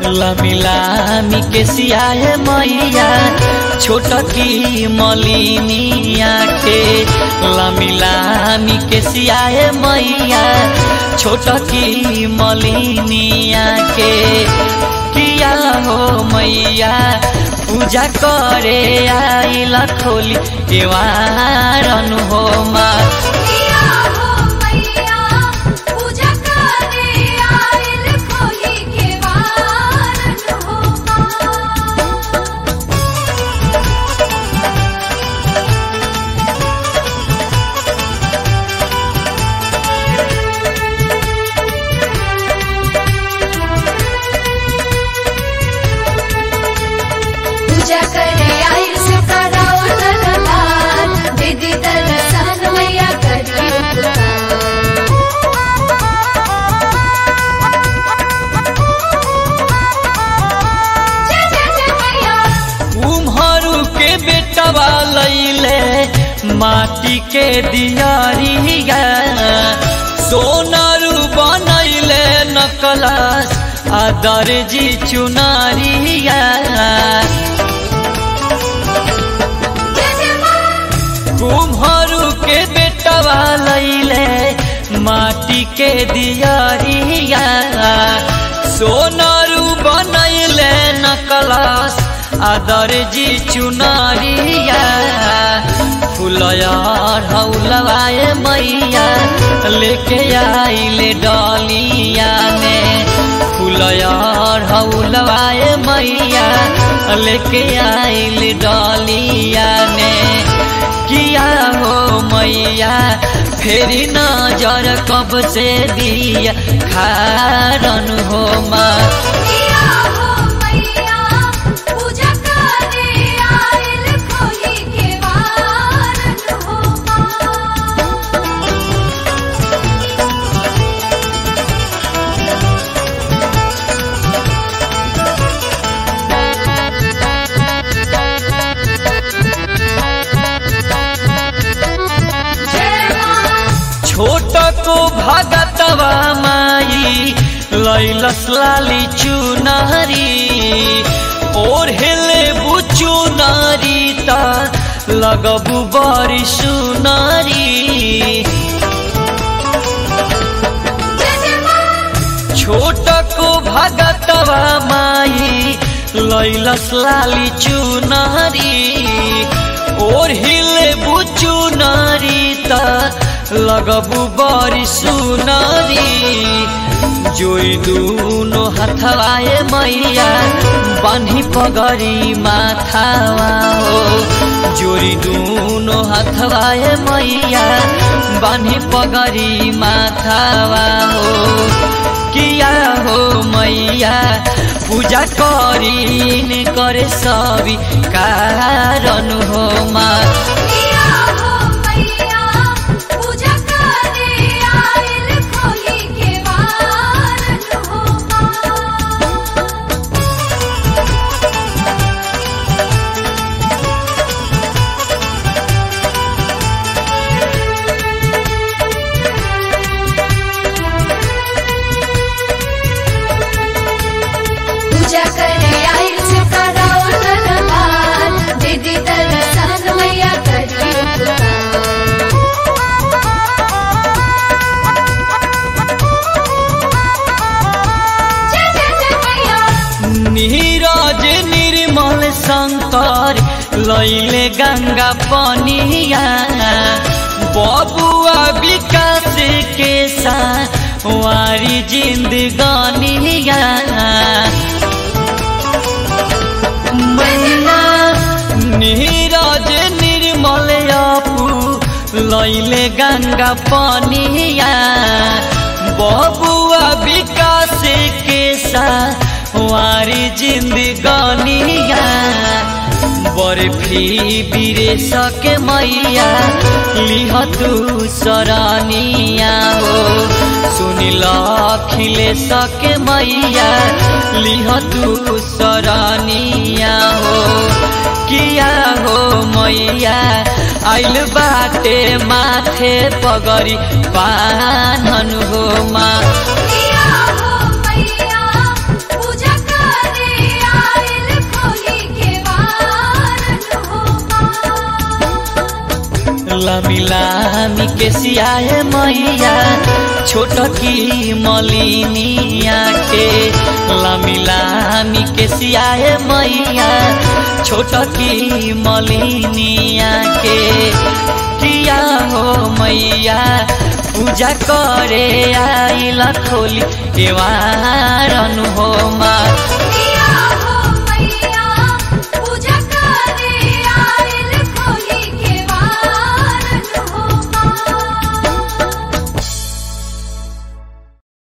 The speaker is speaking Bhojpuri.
लमिलामी के सियाए मैया छोटकी मलिनिया के लमिलामी के सियाए मैया छोटकी मलिनिया के किया हो मैया पूजा करे आइल खोली केवारन हो माँ किया हो मैया पूजा करे आइल खोली के वारन हो पूजा करे आइल से कराओ दरबार दीदी दर्शन मैया करी जय जय जय मैया कुम्हरू के बेटवा लैले माटी के दियारिया सोनारू बनैले नकलस आ दर्जी चुनारिया जय जय माँ कुम्हरू के बेटवा लैले माटी के दियारिया सोनारू बनैले नकलस आदर जी चुनारिया फुलयार हौलवाए मैया लेके आइले डलिया में फुलयार हौलवाए मैया लेके आइले डलिया में किया हो मैया फेरी नजर कब से दिया खारन हो माँ किया हो मैया पूजा करे आइल खोली के वारन हो जय माँ छोट को भगतवा माई लैलस लाली चुनारी और हेले बुचु नारी ता लगबु बरी सुनारी जय जय माँ छोट को भगतवा माई लैलस लाली चुनारी और हिले बुचु नारी ता लगबु बरी सुनारी जोई दूनो हथवाए मैया बान्ही पगरी माथावा हो जोरी दूनो हथवाए मैया बान्ही पगरी माथावा हो किया हो मैया पूजा करीन करे सभी कारण हो माँ किया हो मैया पूजा करे आइल खोली के वारन हो पूजा करे आइल से कराओ दरबार दीदी दर्शन मैया करी जय जय जय मैया नीरज निर्मल शंकर लैले गंगा पनिया बबुआ विकास के साथ वारी जिंदगानिया मैया नीरज निर्मल अपू लैले गंगा पनिया बबुआ विकास के साथ वारी जिंदगानिया बर्फी बिरे सके मैया लिह तू सरानिया हो सुनिल खिले सके मैया लिह तू सरानिया हो किया हो मैया आइल बाटे माथे पगरी पानन हो मा किया हो मैया पूजा कर लामी लामी के सियाए मैया छोट की मलिनिया के लामी लामी के सियाए मैया छोट की मलिनिया के किया हो मैया पूजा करे आइला खोली केवारन हो माँ